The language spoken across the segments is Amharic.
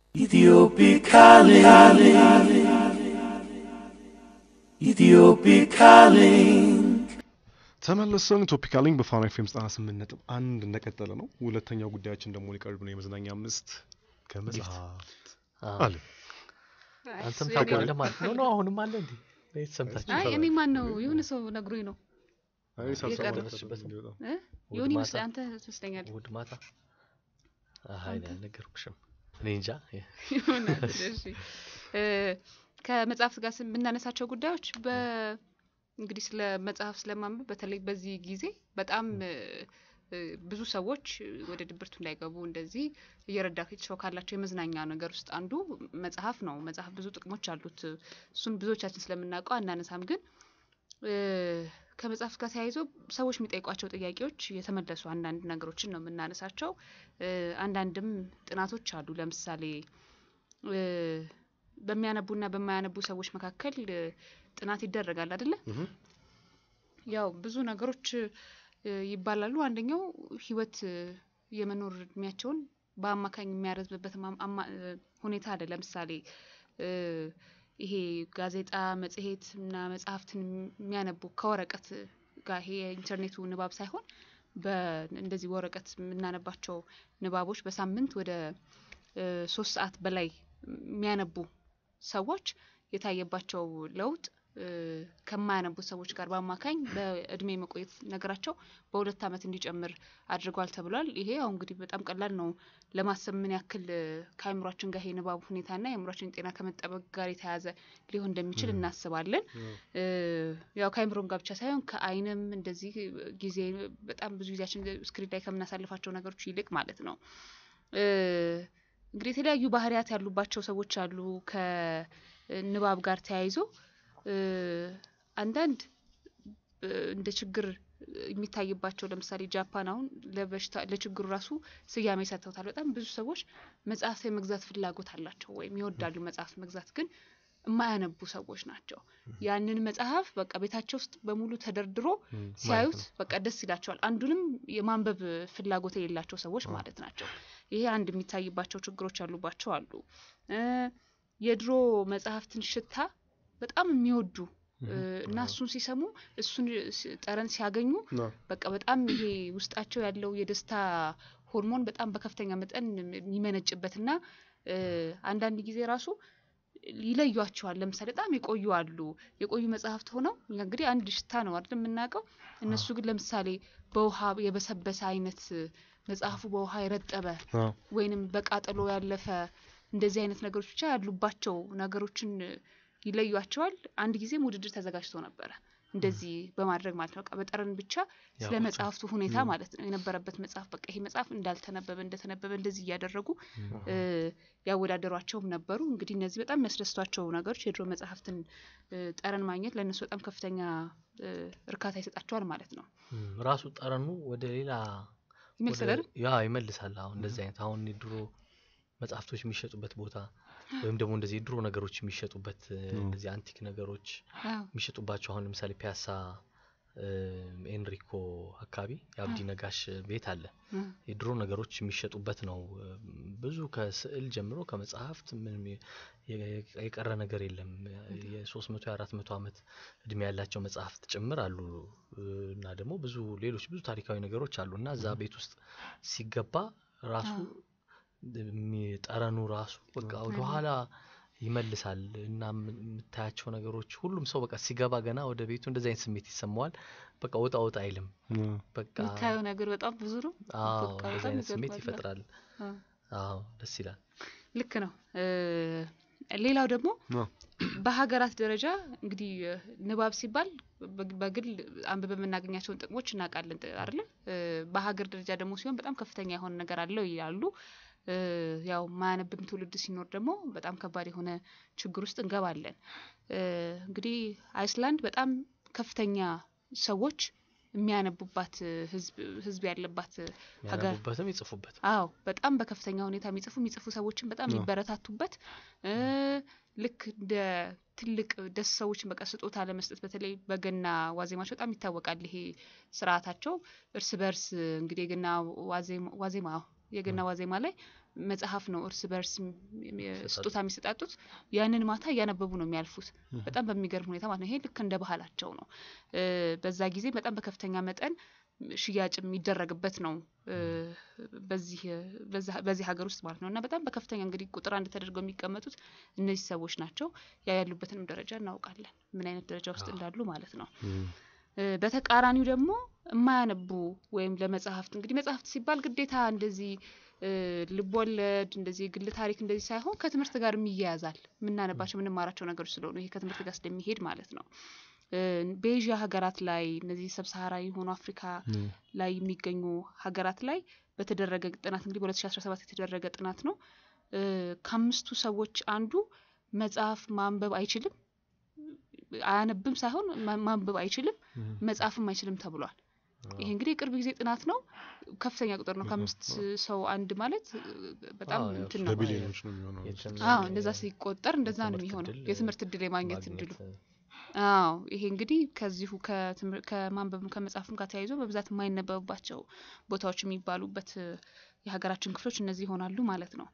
Ethiopic calling. Ethiopic calling. ተመልሰን ቶፒካሊንግ በፋና ኤፍ ኤም ዘጠና ስምንት ነጥብ አንድ እንደቀጠለ ነው። ሁለተኛው ጉዳያችን ደግሞ ሊቀርብ ነው። የመዝናኛ አምስት ከመጽሐፍት አለ አንተም ታውቀዋለህ ማለት ነው ነው አሁንም አለ እንዴ ቤት ሰምታችሁ አይ እኔ ማን ነው የሆነ ሰው ነግሮኝ ነው አይ ሳልሰማ የቀረበችበት ነበር እንዲወጣ። እ? እሑድ የሆነ ማታ? ይመስላል አንተ ትመስለኛለህ እሑድ ማታ አይ እኔ አልነገርኩሽም እኔ እንጃ ይሆናል እሺ እ፣ ከመጽሐፍት ጋር ስም- የምናነሳቸው ጉዳዮች በ እንግዲህ ስለ መጽሐፍ ስለማንበብ በተለይ በዚህ ጊዜ በጣም እ፣ እ፣ ብዙ ሰዎች ወደ ድብርቱ እንዳይገቡ እንደዚህ እየረዳቸው ካላቸው የመዝናኛ ነገር ውስጥ አንዱ መጽሐፍ ነው። መጽሐፍ ብዙ ጥቅሞች አሉት። እሱን ብዙዎቻችን ስለምናውቀው አናነሳም። ግን እ፣ ከመጽሐፍ ጋር ተያይዞ ሰዎች የሚጠይቋቸው ጥያቄዎች የተመለሱ አንዳንድ ነገሮችን ነው የምናነሳቸው። እ፣ አንዳንድም ጥናቶች አሉ። ለምሳሌ እ፣ በሚያነቡና በማያነቡ ሰዎች መካከል እ፣ ጥናት ይደረጋል አይደለ? እህ፣ ያው ብዙ ነገሮች እ፣ ይባላሉ። አንደኛው ህይወት እ፣ የመኖር እድሜያቸውን በአማካኝ የሚያረዝምበት አማ- አማ- እ፣ ሁኔታ አለ። ለምሳሌ እ፣ ይሄ ጋዜጣ፣ መጽሔት እና መጽሐፍትን የሚያነቡ ከወረቀት ጋር ይሄ የኢንተርኔቱ ንባብ ሳይሆን በእንደዚህ ወረቀት የምናነባቸው ንባቦች በሳምንት ወደ እ፣ ሶስት ሰዓት በላይ የሚያነቡ ሰዎች የታየባቸው ለውጥ እ፣ ከማያነቡት ሰዎች ጋር በአማካኝ በእድሜ መቆየት ነገራቸው በሁለት ዓመት እንዲጨምር አድርጓል ተብሏል። ይሄ ያው እንግዲህ በጣም ቀላል ነው ለማሰብ ምን ያክል እ፣ ከአእምሯችን ጋር የንባቡ ሁኔታና የአእምሯችን ጤና ከመጠበቅ ጋር የተያያዘ ሊሆን እንደሚችል እናስባለን። እ፣ ያው ከአእምሮም ጋር ብቻ ሳይሆን ከዓይንም እንደዚህ ጊዜ በጣም ብዙ ጊዜያችን ስክሪን ላይ ከምናሳልፋቸው ነገሮች ይልቅ ማለት ነው። እ፣ እንግዲህ የተለያዩ ባህሪያት ያሉባቸው ሰዎች አሉ ከንባብ ጋር ተያይዞ እ፣ አንዳንድ እ፣ እንደ ችግር የሚታይባቸው ለምሳሌ ጃፓን አሁን ለበሽታ ለችግሩ ራሱ ስያሜ ሰጥተውታል። በጣም ብዙ ሰዎች መጽሐፍ የመግዛት ፍላጎት አላቸው ወይም ይወዳሉ መጽሐፍ መግዛት ግን የማያነቡ ሰዎች ናቸው። ያንን መጽሐፍ በቃ ቤታቸው ውስጥ በሙሉ ተደርድሮ ሲያዩት በቃ ደስ ይላቸዋል። አንዱንም የማንበብ ፍላጎት የሌላቸው ሰዎች ማለት ናቸው። ይሄ አንድ የሚታይባቸው ችግሮች ያሉባቸው አሉ። እ፣ የድሮ መጽሐፍትን ሽታ በጣም የሚወዱ እ፣ እና እሱን ሲሰሙ እሱን ሲ- ጠረን ሲያገኙ ና፣ በቃ በጣም ይሄ ውስጣቸው ያለው የደስታ ሆርሞን በጣም በከፍተኛ መጠን የሚመነጭበትና እ፣ አንዳንድ ጊዜ ራሱ ይለዩቸዋል። ለምሳሌ በጣም የቆዩ አሉ። የቆዩ መጽሐፍት ሆነው እኛ እንግዲህ አንድ ሽታ ነው አይደል የምናውቀው። እነሱ ግን ለምሳሌ በውሃ የበሰበሰ አይነት መጽሐፉ በውሃ የረጠበ ና፣ ወይንም በቃጠሎ ያለፈ እንደዚህ አይነት ነገሮች ብቻ ያሉባቸው ነገሮችን ይለዩቸዋል። አንድ ጊዜም ውድድር ተዘጋጅቶ ነበረ እንደዚህ በማድረግ ማለት ነው። በቃ በጠረን ብቻ ስለ ያውቁታል። መጽሐፍቱ ሁኔታ ማለት ነው የነበረበት መጽሐፍ በቃ ይሄ መጽሐፍ እንዳልተነበበ እንደተነበበ እንደዚህ እያደረጉ እ፣ ያወዳደሯቸውም ነበሩ። እንግዲህ እነዚህ በጣም የሚያስደስቷቸው ነገሮች የድሮ መጽሐፍትን እ፣ ጠረን ማግኘት ለእነሱ በጣም ከፍተኛ እ፣ እርካታ ይሰጣቸዋል ማለት ነው። እም፣ ራሱ ጠረኑ ወደ ሌላ ይመስላል አይደል? ወደ- ያ ይመልሳል። አሁን እንደዚህ አይነት አሁን የድሮ መጽሐፍቶች የሚሸጡበት ቦታ ወይም ደግሞ እንደዚህ የድሮ ነገሮች የሚሸጡበት እ፣ እንደዚህ አንቲክ ነገሮች አዎ የሚሸጡባቸው አሁን ለምሳሌ ፒያሳ እም፣ ኤንሪኮ አካባቢ የአብዲ ነጋሽ ቤት አለ። እ፣ የድሮ ነገሮች የሚሸጡበት ነው። እም፣ ብዙ ከስዕል ጀምሮ ከመጽሐፍት ምንም የ- የ- የቀረ ነገር የለም። የሶስት መቶ የአራት መቶ ዓመት እድሜ ያላቸው መጽሐፍት ጭምር አሉ እ፣ እና ደግሞ ብዙ ሌሎች ብዙ ታሪካዊ ነገሮች አሉ እና እዛ ቤት ውስጥ ሲገባ ራሱ የሚ- ጠረኑ ራሱ በቃ ወደኋላ ይመልሳል እና የም- የምታያቸው ነገሮች ሁሉም ሰው በቃ ሲገባ ገና ወደ ቤቱ እንደዚህ አይነት ስሜት ይሰማዋል። በቃ ወጣ ወጣ አይልም። ና፣ በቃ የምታየው ነገር በጣም ብዙ ነው። አዎ በቃ እንደዚህ በጣም አይነት ስሜት ይገርማል። ይፈጥራል። አዎ፣ አዎ ደስ ይላል። ልክ ነው። እ፣ ሌላው ደግሞ ና፣ በሀገራት ደረጃ እንግዲህ እ፣ ንባብ ሲባል በግ- በግል አንብበ የምናገኛቸውን ጥቅሞች እናውቃለን ጥ- አይደለ? እ፣ በሀገር ደረጃ ደግሞ ሲሆን በጣም ከፍተኛ የሆነ ነገር አለው ይላሉ። እ፣ ያው ማያነብም ትውልድ ሲኖር ደግሞ በጣም ከባድ የሆነ ችግር ውስጥ እንገባለን። እ፣ እንግዲህ አይስላንድ በጣም ከፍተኛ ሰዎች የሚያነቡባት እ፣ ህዝብ ህዝብ ያለባት እ፣ ሀገር የሚያነቡበትም ይጽፉበት አዎ በጣም በከፍተኛ ሁኔታ የሚጽፉ የሚጽፉ ሰዎችን በጣም የሚበረታቱበት እ፣ ልክ እንደ ትልቅ ደስ ሰዎችን በቃ ስጦታ ለመስጠት በተለይ በገና ዋዜማቸው በጣም ይታወቃል። ይሄ ስርዓታቸው እርስ በርስ እንግዲህ የገና ዋዜማ ዋዜማ አዎ፣ የገና ዋዜማ ላይ መጽሐፍ ነው እርስ በርስ ስጦታ የሚሰጣጡት። ያንን ማታ እያነበቡ ነው የሚያልፉት። በጣም በሚገርም ሁኔታ ማለት ነው። ይሄ ልክ እንደ ባህላቸው ነው። በዛ ጊዜ በጣም በከፍተኛ መጠን ሽያጭ የሚደረግበት ነው በዚህ በዚህ ሀገር ውስጥ ማለት ነው። እና በጣም በከፍተኛ እንግዲህ ቁጥር አንድ ተደርገው የሚቀመጡት እነዚህ ሰዎች ናቸው። ያ ያሉበትንም ደረጃ እናውቃለን፣ ምን አይነት ደረጃ ውስጥ እንዳሉ ማለት ነው። በተቃራኒው ደግሞ የማያነቡ ወይም ለመጽሐፍት እንግዲህ መጽሐፍት ሲባል ግዴታ እንደዚህ ልቦለድ እንደዚህ የግል ታሪክ እንደዚህ ሳይሆን ከትምህርት ጋር ይያያዛል። የምናነባቸው የምንማራቸው ነገሮች ስለሆኑ ይሄ ከትምህርት ጋር ስለሚሄድ ማለት ነው። በኤዥያ ሀገራት ላይ እነዚህ ሰብሳሃራ የሆኑ አፍሪካ ላይ የሚገኙ ሀገራት ላይ በተደረገ ጥናት እንግዲህ በሁለት ሺ አስራ ሰባት የተደረገ ጥናት ነው። ከአምስቱ ሰዎች አንዱ መጽሐፍ ማንበብ አይችልም፣ አያነብም ሳይሆን ማንበብ አይችልም፣ መጽሐፍም አይችልም ተብሏል። ይሄ እንግዲህ የቅርብ ጊዜ ጥናት ነው። ከፍተኛ ቁጥር ነው። ከአምስት ሰው አንድ ማለት በጣም እንትን ነው። በቢሊዮኖች ነው የሚሆነው። አዎ እንደዛ ሲቆጠር እንደዛ ነው የሚሆነው የትምህርት እድል የማግኘት እድሉ። አዎ ይሄ እንግዲህ ከዚሁ ከማንበብም ከመጽሐፍም ጋር ተያይዞ በብዛት የማይነበብባቸው ቦታዎች የሚባሉበት የሀገራችን ክፍሎች እነዚህ ይሆናሉ ማለት ነው።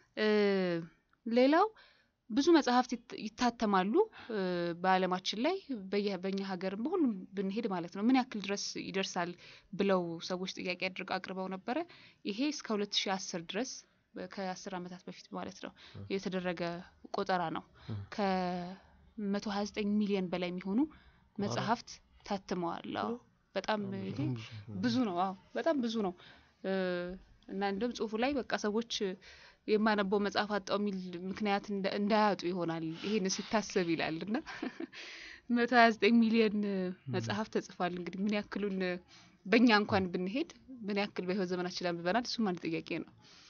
ሌላው ብዙ መጽሐፍት ይታተማሉ በዓለማችን ላይ በኛ ሀገርም በሁሉም ብንሄድ ማለት ነው። ምን ያክል ድረስ ይደርሳል ብለው ሰዎች ጥያቄ አድርገ አቅርበው ነበረ። ይሄ እስከ ሁለት ሺ አስር ድረስ ከአስር ዓመታት በፊት ማለት ነው የተደረገ ቆጠራ ነው። ከመቶ ሀያ ዘጠኝ ሚሊዮን በላይ የሚሆኑ መጽሐፍት ታትመዋል። አዎ በጣም ይሄ ብዙ ነው። አዎ በጣም ብዙ ነው እና እንደውም ጽሁፉ ላይ በቃ ሰዎች የማነበው መጽሐፍ አጣው የሚል ምክንያት እንዳያጡ ይሆናል ይሄን ሲታሰብ ይላል እና መቶ ሀያ ዘጠኝ ሚሊዮን መጽሐፍ ተጽፏል። እንግዲህ ምን ያክሉን በእኛ እንኳን ብንሄድ ምን ያክል በህይወት ዘመናችን አንብበናል? እሱም አንድ ጥያቄ ነው።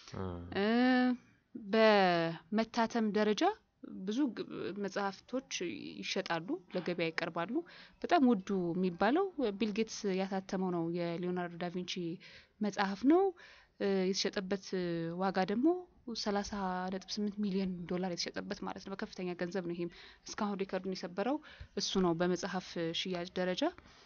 በመታተም ደረጃ ብዙ መጽሐፍቶች ይሸጣሉ፣ ለገበያ ይቀርባሉ። በጣም ውዱ የሚባለው ቢልጌትስ ያታተመው ነው የሊዮናርዶ ዳቪንቺ መጽሐፍ ነው። የተሸጠበት ዋጋ ደግሞ ሰላሳ ነጥብ ስምንት ሚሊዮን ዶላር የተሸጠበት ማለት ነው። በከፍተኛ ገንዘብ ነው። ይሄም እስካሁን ሪከርዱን የሰበረው እሱ ነው በመጽሐፍ ሽያጭ ደረጃ።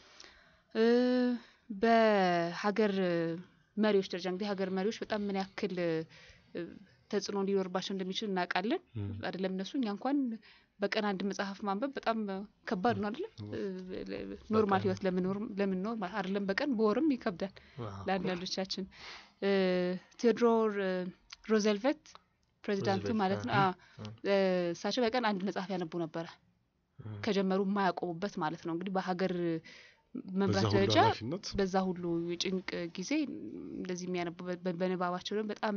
በሀገር መሪዎች ደረጃ እንግዲህ ሀገር መሪዎች በጣም ምን ያክል ተጽዕኖ ሊኖርባቸው እንደሚችል እናውቃለን። አይደለም እነሱ እኛ እንኳን በቀን አንድ መጽሐፍ ማንበብ በጣም ከባድ ነው አይደለም። ኖርማል ህይወት ለምንኖር አይደለም በቀን በወርም ይከብዳል ለአንዳንዶቻችን። ቴዎድሮር ሮዘልቨት ፕሬዚዳንቱ ማለት ነው። እሳቸው በቀን አንድ መጽሐፍ ያነቡ ነበረ ከጀመሩ የማያቆሙበት ማለት ነው። እንግዲህ በሀገር መምራት ደረጃ በዛ ሁሉ የጭንቅ ጊዜ እንደዚህ የሚያነቡ በንባባቸው ደግሞ በጣም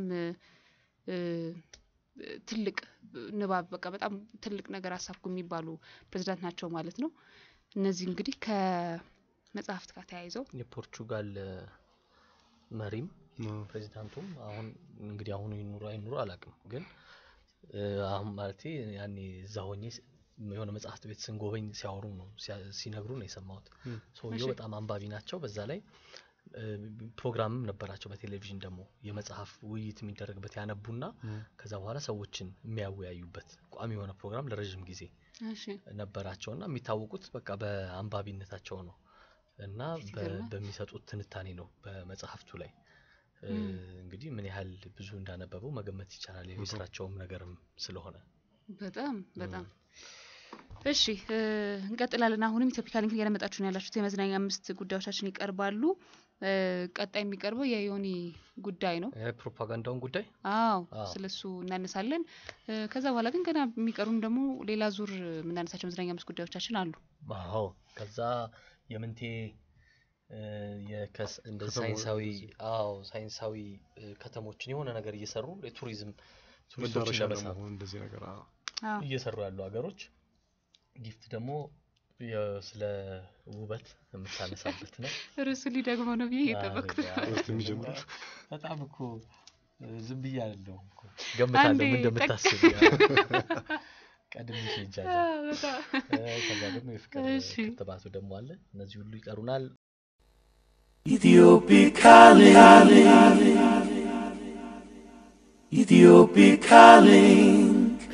ትልቅ ንባብ በቃ በጣም ትልቅ ነገር አሳኩ የሚባሉ ፕሬዚዳንት ናቸው ማለት ነው። እነዚህ እንግዲህ ከመጽሐፍት ጋር ተያይዘው የፖርቹጋል መሪም ፕሬዚዳንቱም አሁን እንግዲህ አሁኑ ይኑሩ አይኑሩ አላውቅም፣ ግን አሁን ማለቴ ያኔ እዛ ሆኜ የሆነ መጽሐፍት ቤት ስንጎበኝ ሲያወሩ ነው ሲነግሩ ነው የሰማሁት። ሰውየው በጣም አንባቢ ናቸው። በዛ ላይ ፕሮግራምም ነበራቸው በቴሌቪዥን ደግሞ የመጽሐፍ ውይይት የሚደረግበት ያነቡና ከዛ በኋላ ሰዎችን የሚያወያዩበት ቋሚ የሆነ ፕሮግራም ለረዥም ጊዜ ነበራቸው እና የሚታወቁት በቃ በአንባቢነታቸው ነው እና በሚሰጡት ትንታኔ ነው በመጽሐፍቱ ላይ እንግዲህ ምን ያህል ብዙ እንዳነበቡ መገመት ይቻላል። የስራቸውም ነገርም ስለሆነ በጣም በጣም እሺ እንቀጥላለን። አሁንም ኢትዮፒካ ሊንክ እያደመጣችሁ ነው ያላችሁት። የመዝናኛ አምስት ጉዳዮቻችን ይቀርባሉ። ቀጣይ የሚቀርበው የዮኒ ጉዳይ ነው፣ የፕሮፓጋንዳውን ጉዳይ። አዎ ስለሱ እናነሳለን። ከዛ በኋላ ግን ገና የሚቀሩም ደግሞ ሌላ ዙር የምናነሳቸው መዝናኛ አምስት ጉዳዮቻችን አሉ። አዎ ከዛ የምንቴ እንደ ሳይንሳዊ አዎ ሳይንሳዊ ከተሞችን የሆነ ነገር እየሰሩ የቱሪዝም ቱሪስቶችን ለመሳብ እንደዚህ ነገር እየሰሩ ያሉ ሀገሮች ጊፍት ደግሞ ስለ ውበት የምታነሳበት ነው። ርዕሱ ሊደግሞ ነው ብዬ እየጠበቅኩት በጣም እኮ ዝም ብዬ አይደለሁም እኮ ገምታለሁ ምን እንደምታስብ ቀድሜ ሄጃለሁ። ከዛ ደግሞ የፍቅር ክትባቱ ደግሞ አለ። እነዚህ ሁሉ ይቀሩናል። Ethiopic calling. Ethiopic calling.